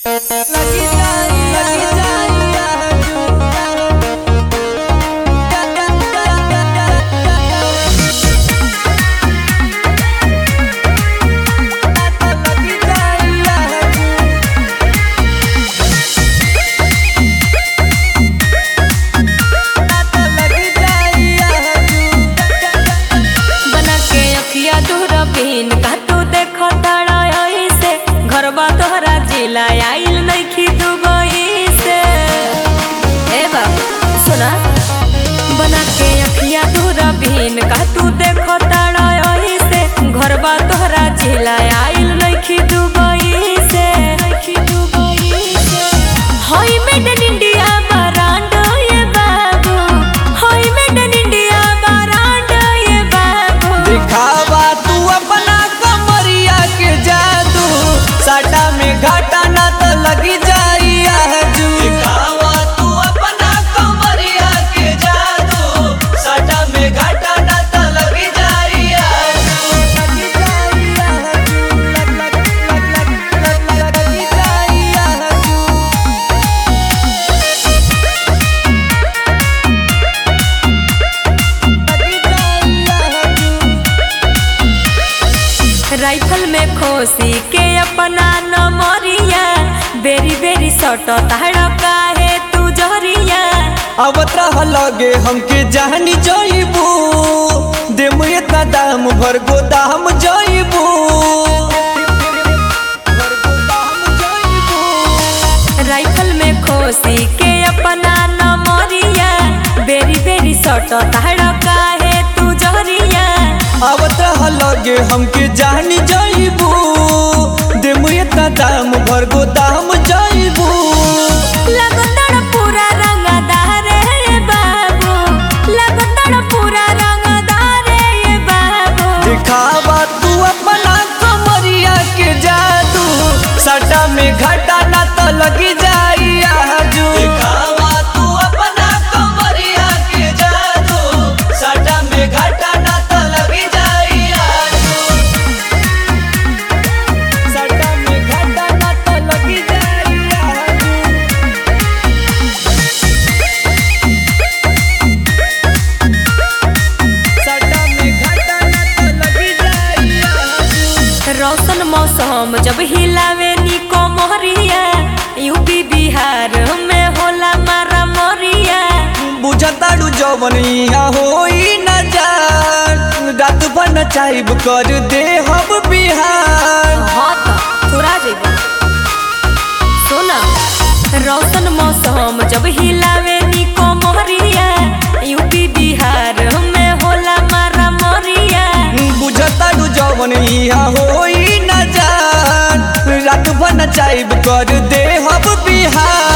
बना के अखिया दूरबीन का तू देखो तारा ऐसे घरबा तोहरा जिला आइल नइखी दुबई से ए बाबू सुना बना के अखिया दूरबीन का तू देखो तारा ऐसे घरबा तोहरा जिला आइल नइखी दुबई से नइखी दुबई से होई मेड इन इंडिया बरांड ये बाबू होई मेड इन इंडिया बरांड ये बाबू दिखावा तू अपना कमरिया के जादू साटा में घाटा ना तो लगी जाई आजू दिखावा तू अपना कमरिया के जादू साटा में घाटा ना तो लगी जाई आजू लगी जाई आजू लग लग लग लग लग लगी जाई आजू लगी जाई आजू राइफल में खोसी के अपना नमरिया बेरी बेरी सट ताड़ काहे तू जहरिया आवत रह लगे हमके जानी जइबू देम इतना दाम भर गोदाम जइबू राइफल में खोसी के अपना नमरिया बेरी बेरी सट ताड़ काहे तू जहरिया आवत रह लगे हमके जानी जइबू देम इतना दाम भर गोदाम जइबू लगतड़ पूरा रंगदार रे बाबू लगतड़ पूरा रंगदार रे बाबू दिखावा तू अपना कमरिया के जादू सटा में घाटा ना तो लगी जाई आजू दिखावा तू अपना कमरिया के जादू सटा में घाटा ना तो लगी जाई आजू सटा में घाटा ना तो लगी जाई आजू सटा में घाटा ना तो लगी जाई आजू रौशन मौसम जब हिलावे निको मोहरिया यूपी बिहार में होला मारा मोरिया बुझताड़ू जवन यहाँ होई न जान रात भर नचाइब कर दे हम बिहार हाँ तो थोड़ा जेबा सुना रौशन मौसम जब हिलावे निको मोहरिया यूपी बिहार में होला मारा मोरिया बुझताड़ू जवन यहाँ होई न जान रात भर नचाइब कर दे हम बिहार